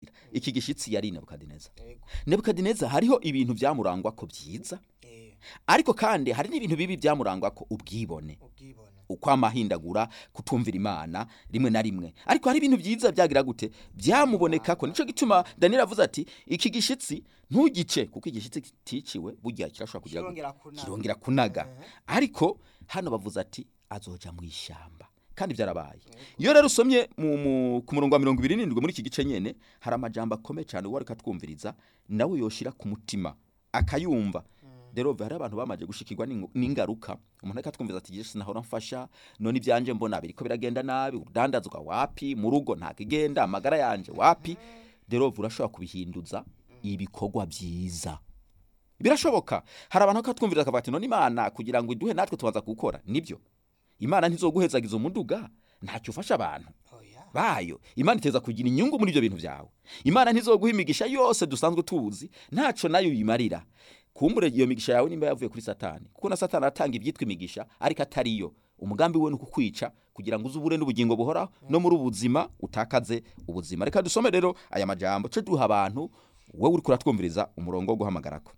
kugenda iki gishitsi yari nebukadineza Yego. nebukadineza hariho ibintu byamurangwa ko byiza Eh, ariko kandi hari n'ibintu bibi byamurangwa ko ubwibone ubwibone ukwamahindagura kutumvira imana rimwe na rimwe ariko hari ibintu byiza byagira gute byamuboneka ko nico gituma daniel avuze ati iki gishitsi ntugice kuko igishitsi kiticiwe burya kirashobora kugira gute? kirongera kunaga kirongera kunaga ariko hano bavuze ati azoja mu ishyamba kandi byarabaye iyo rero usomye mu, mu, ku murongo wa mirongo ibiri n'indwi muri iki gice nyene hari amajambo akomeye cyane uwo ariko atwumviriza nawe yoshira ku mutima akayumva rero hari abantu bamaze gushikirwa n'ingo- n'ingaruka umuntu ariko atwumviza ati yesu nahora mfasha none ibyanje mbona biriko biragenda nabi urudandazwa wapi mu rugo ntakigenda amagara yanje wapi rero urashobora kubihinduza ibikorwa byiza birashoboka hari abantu bakatwumvira bakavuga ati none imana kugira ngo iduhe natwe tubanza gukora nibyo imana ntizoguhezagiza umuduga ntacyo ufasha abantu oya bayo imana iteza kugira inyungu muri ibyo bintu byawe imana ntizoguha imigisha yose dusanzwe tuzi ntaco nayo uyimarira kumbure iyo migisha yawe nimba yavuye kuri satani kuko na satani atanga ibyitwa imigisha ariko atariyo umugambi we ni ukukwica kugira ngo uze ubure n'ubugingo buhoraho no muri ubuzima utakaze ubuzima reka dusome rero aya majambo ce duha abantu wowe uri kuratwumviriza umurongo wo guhamagarako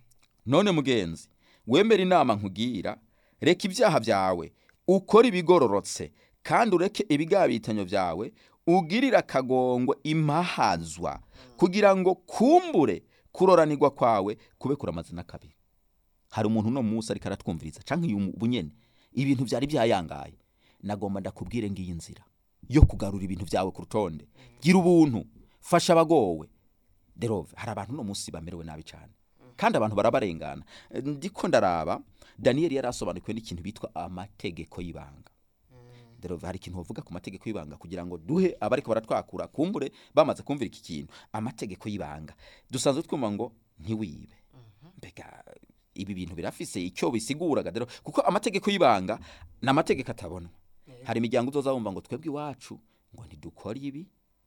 none mugenzi wemera inama nkubwira reka ibyaha byawe ukore ibigororotse kandi ureke ibigabitanyo byawe ugirire akagongwe impahazwa kugira ngo kumbure kuroranirwa kwawe kube kuramaze n'akabiri hari umuntu uno munsi ariko aratwumviriza canke uyu bunyene ibintu byari byayangaye nagomba ndakubwire ngiyi nzira yo kugarura ibintu byawe ku rutonde gira ubuntu fasha abagowe derove hari abantu uno munsi bamerewe nabi cyane kandi abantu barabarengana Eh, ndiko ndaraba daniyeli yari asobanukiwe n'ikintu bitwa amategeko y'ibanga derove hari ikintu bavuga ku mategeko y'ibanga kugira ngo duhe abariko baratwakura kumbure bamaze kumvira iki kintu amategeko y'ibanga dusanzwe twumva ngo ntiwibe mbega ibi bintu birafise icyo bisiguraga rero kuko amategeko y'ibanga ni amategeko atabonwa hari imiryango uzoza wumva ngo twebwe iwacu ngo ntidukore ibi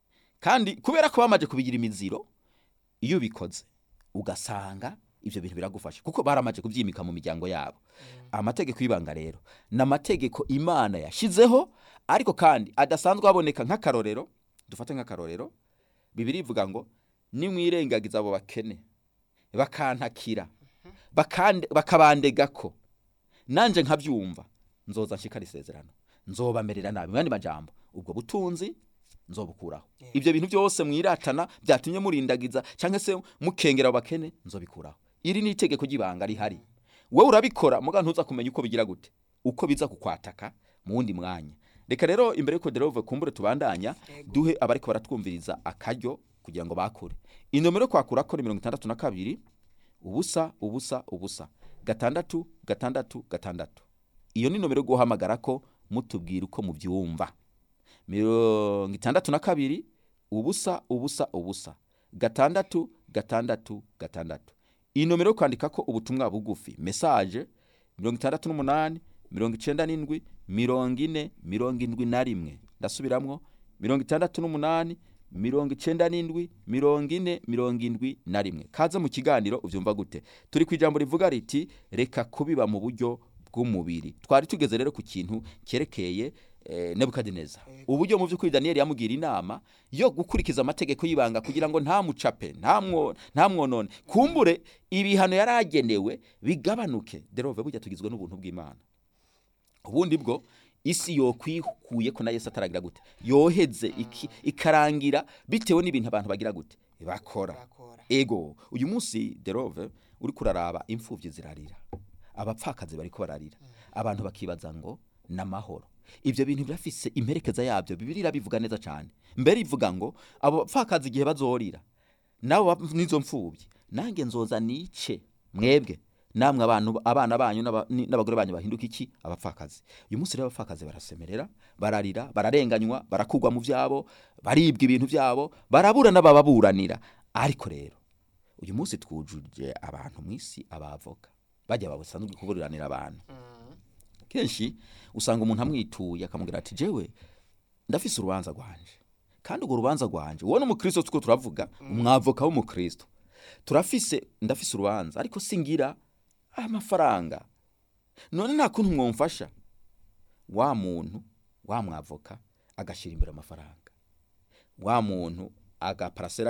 kandi kubera ko bamaze kubigira imiziro iyo ubikoze ugasanga ibyo bintu biragufasha kuko baramaze kubyimika mu miryango yabo amategeko y'ibanga rero ni amategeko imana yashyizeho ariko kandi adasanzwe aboneka nk'akarorero dufate nk'akarorero bibiri ivuga ngo nimwirengagiza abo bakene bakantakira bakande- bakabandega ko nanje nkabyumva nzoza nshikara isezerano nzobamerera nabi mu yandi majambo ubwo butunzi nzobukuraho ibyo bintu byose mwiratana byatumye murindagiza cyangwa se mukengera abo bakene nzobikuraho iri ni itegeko ry'ibanga rihari wowe urabikora muga ntuza kumenya uko bigira gute uko biza kukwataka mu wundi mwanya reka rero imbere yuko derove kumbure tubandanya duhe abariko baratwumviriza akaryo kugira ngo bakure inomero yo kwakura ko ni mirongo itandatu na kabiri ubusa ubusa ubusa gatandatu gatandatu gatandatu iyo ni nomero yo guhamagara ko mutubwira uko mubyumva mirongo itandatu na kabiri ubusa ubusa ubusa gatandatu gatandatu gatandatu iyi nomero yo kwandika ko ubutumwa bugufi mesaje mirongo itandatu n'umunani mirongo icenda n'indwi mirongo ine mirongo indwi na rimwe ndasubiramwo mirongo itandatu n'umunani mirongo icenda n'indwi mirongo ine mirongo indwi na rimwe kaze mu kiganiro ubyumva gute turi ku ijambo rivuga riti reka kubiba mu buryo bw'umubiri twari tugeze rero ku kintu cyerekeye eh, nebukadineza uburyo mu by'ukuri daniyeli yamugira inama yo gukurikiza amategeko y'ibanga kugira ngo ntamucape ntamwo- ntamwonone kumbure ibihano yari agenewe bigabanuke derove burya tugizwe n'ubuntu bw'imana ubundi bwo isi yokwikuye ko na yesu ataragira gute yoheze iki, ikarangira bitewe n'ibintu abantu bagira gute bakora bakora ego uyu munsi derove uri kuraraba imfubyi zirarira abapfakazi bariko bararira abantu bakibaza ngo ni amahoro ibyo bintu birafise imperekeza yabyo bibiri irabivuga neza cyane mbere ivuga ngo abo bapfakazi igihe bazorira nabo bap- n'izo mfubyi nange nzoza nice mwebwe namwe abantu abana banyu n'aba- ni- n'abagore banyu bahinduka iki abapfakazi uyu munsi rero abapfakazi barasemerera bararira bararenganywa barakugwa mu byabo baribwa ibintu byabo barabura n'abababuranira ariko rero uyu munsi twujuje abantu mu isi abavoka bajya basanzwe kuburanira abantu kenshi usanga umuntu amwituye akamubwira ati jewe ndafise urubanza rwanje kandi urwo rubanza rwanje wowe n'umukristo tuko turavuga umwavoka w'umukristo turafise ndafise urubanza ariko singira amafaranga none nta kuntu mwumfasha wa muntu wa mwavoka agashyira imbere amafaranga wa muntu agaparasera